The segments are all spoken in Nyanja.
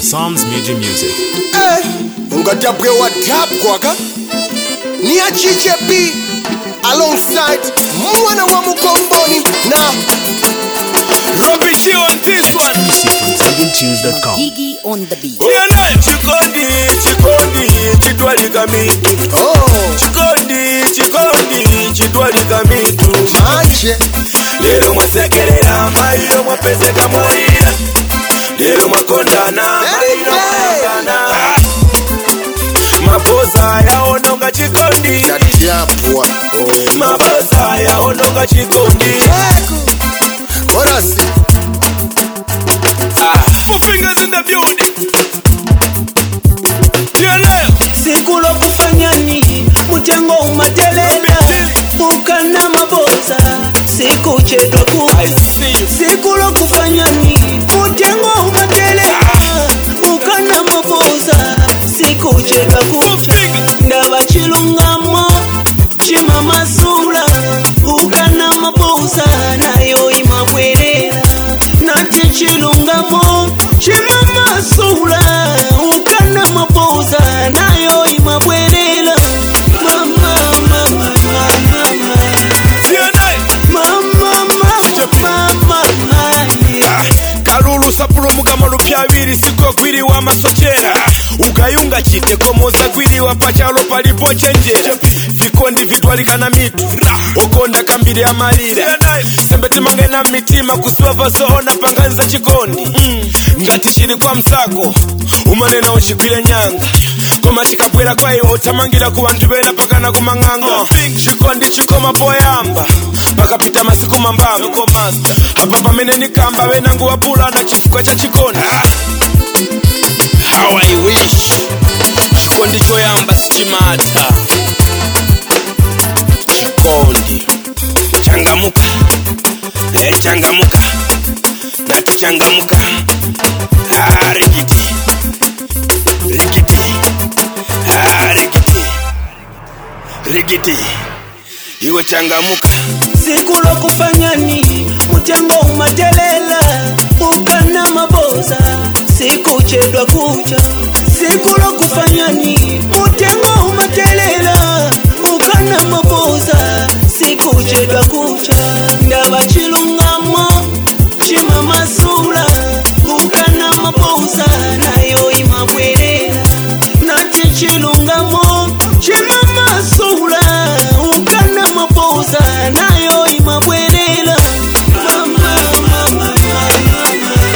Psalms Media Music. Eh, ungadabwe wadabwaga ni achichepi alongside mwana wa mukomboni na Rubbish you on this one. Exclusive from ZambianTunes.com. Gigi on the beat. Tiene chikondi chikondi chitwalika mitu oh, chikondi chikondi chitwalika mitu manje lero mwasekerera mairo mwapezeka mwalira lero mwakondana mairo mwakondana Ah. mapoza yaononga chikondi natyapwa mapoza yaononga chikondi korasi Ah. Four fingers in the building. Tiene siku lokufanya nini mutengo umatelela ukana maboza siku chetwa ku I see you. siku lokufanya nini mutengo umatelela ukana maboza siku chetwa kucha ndaba chilungamo chimamasula ukana maboza nayo imabwerera nati chilungamo chimamasula ukana maboza nayo imabwerera mama mama mama Tiene mama mama mama kalulu sapulu mukama lupya abiri siko gwiriwa amasochera ugayunga chitekomoza gwiriwa pachalo palipo chenjera vikondi vitwalikana mitu okonda kambiri amalira sembe timangena mitima kusiwa vazoona panganiza chikondi ngati chili kwa msako umanena uchigwire nyanga koma chikabwera kwa iwe uthamangira ku bantu bena pakana kumang'anga chikondi chikoma poyamba pakapita masiku mambamba apa pamene nikamba benangu wapulana chifukwa cha chikondi how i wish chikondi choyamba sichimata chikondi changamuka eh, changamuka nati changamuka ah, rikiti rikiti ah, rikiti rikiti iwe changamuka siku lokufanya nini mutengo umatelela ukana maboza siku chedwa kucha siku lokufanya nini mutengo umatelela ukana maboza siku chedwa kucha ndaba chilungamo chimamasula ukana maboza nayo imabwerera nati chilungamo chimamasula ukana maboza nayo imabwerera mama mama mama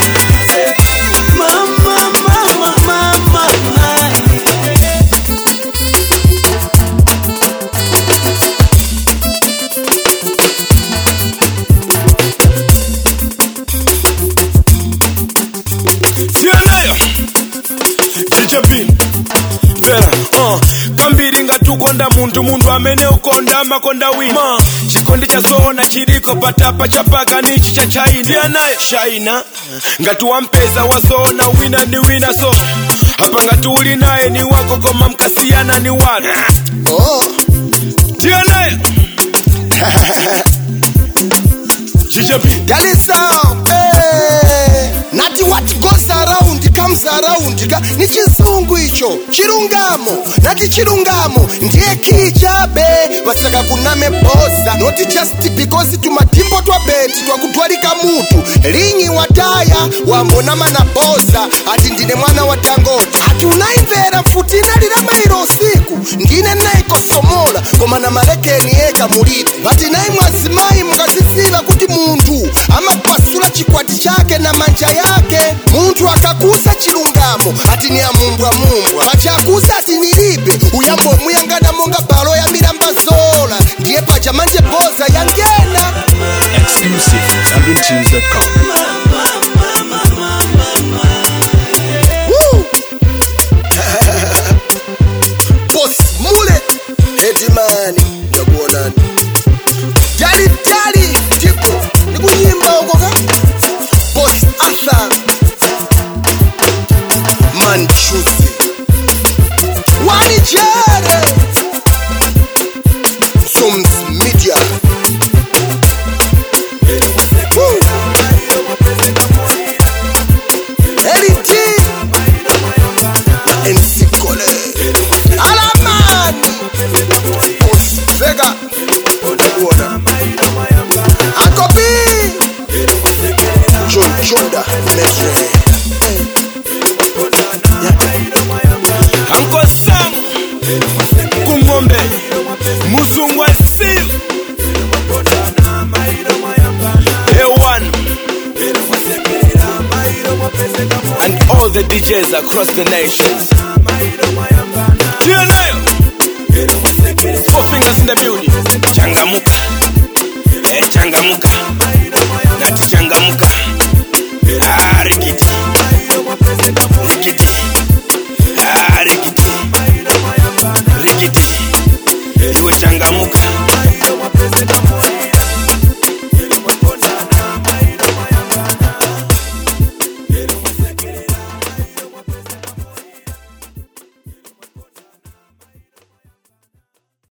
mama mama mama mama sianayo jijepini mvera uh, kambiri ngatukonda muntu muntu amene ukonda amakonda wina chikondi chasoona chiliko patapa chapaka nichi cha chaina tiyanayo shaina ngati wampeza wasoona wina ni wina so apa ngati uli naye ni wako koma mkasiyana ni wanu oh, tiyanayo jijepini dalisao eh, nati what goes around comes around ka ni chizungu icho chilungamo nati chilungamo ndiye kichabe vasaka kuname boza noti just because tumatimbo twabeti twakutwalika mutu linyi wataya wambonama na boza ati ndine mwana wa tangoti ati unaimvera mfuti inalira mairo usiku ndine naikosomola koma na malekeni eka mulibe vati nayi mwazimayi mukazisiva kuti munthu amapasula chikwati chake na manja yake munthu akakusa chilungamo ati ni amumbwamumbwa pati akusa ati nilibe uyambo omuyangana monga balo yambiramba zola ndiye paja manje boza yangena Exclusive from ZambianTunes.com. Woo! Boss mule Hedimani ndakuonani Jali jali tipo nikunyimba huko ka Boss Arthur Manchuzi Wani jere Sums Media Woo! the DJs across the nations. TNL. Four fingers in the building. Changamuka. Eh, changamuka. Nati changamuka. Ah, rikiti. Rikiti.